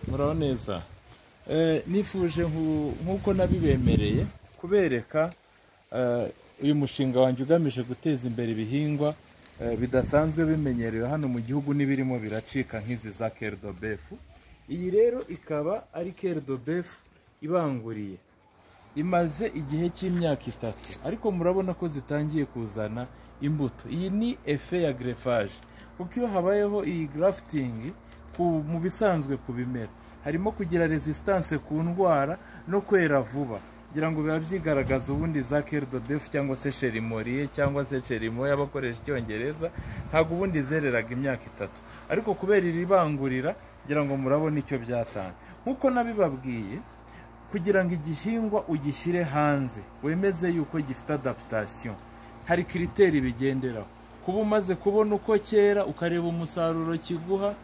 muraho neza nifuje nk'uko nabibemereye kubereka uyu mushinga wanjye ugamije guteza imbere ibihingwa bidasanzwe bimenyerewe hano mu gihugu n'ibirimo biracika nk'izi za keridobefu iyi rero ikaba ari keridobefu ibanguriye imaze igihe cy'imyaka itatu ariko murabona ko zitangiye kuzana imbuto iyi ni efe ya gerefaje kuko iyo habayeho iyi garafitingi mu bisanzwe ku bimera harimo kugira resisitanse ku ndwara no kwera vuba kugira ngo biba byigaragaza ubundi za keridobefu cyangwa se sherimoriye cyangwa se sherimo y'abakoresha icyongereza ntabwo ubundi zereraga imyaka itatu ariko kubera iri bangurira kugira ngo murabone icyo byatanga nk'uko nabibabwiye kugira ngo igihingwa ugishyire hanze wemeze yuko gifite adaputasiyo hari kiriteri bigenderaho kuba umaze kubona uko cyera ukareba umusaruro kiguha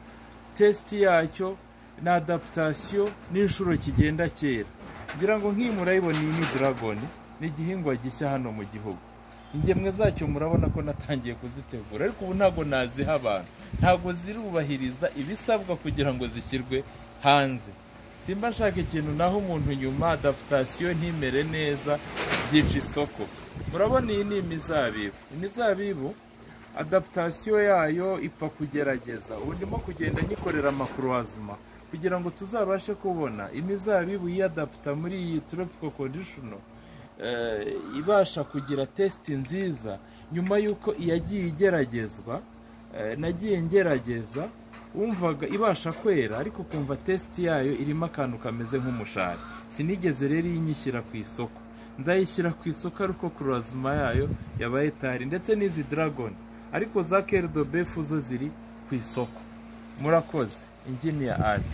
tesiti yacyo na adaputasiyo n'inshuro kigenda cyera kugira ngo nk'iyi murayibona iyi ni dragoni ni igihingwa gishya hano mu gihugu ingemwe zacyo murabona ko natangiye kuzitegura ariko ubu ntabwo naziha abantu ntabwo zirubahiriza ibisabwa kugira ngo zishyirwe hanze simba nshaka ikintu naho umuntu nyuma adaputasiyo ntimere neza byica isoko murabona iyi ni imizabibu imizabibu adaputasiyo yayo ipfa kugerageza ubu ndimo kugenda nyikorera amakurwazima kugira ngo tuzabashe kubona imizabibu yiyadaputa muri iyi toropiko kondishono ibasha kugira tesiti nziza nyuma y'uko iyagiye igeragezwa nagiye ngerageza wumvaga ibasha kwera ariko kumva tesiti yayo irimo akantu kameze nk'umushari sinigeze rero iyinyishyira ku isoko nzayishyira ku isoko ariko kurozima yayo yabaye tari ndetse n'izi dragoni ariko za keridobefu zo ziri ku isoko murakoze ingini ya ari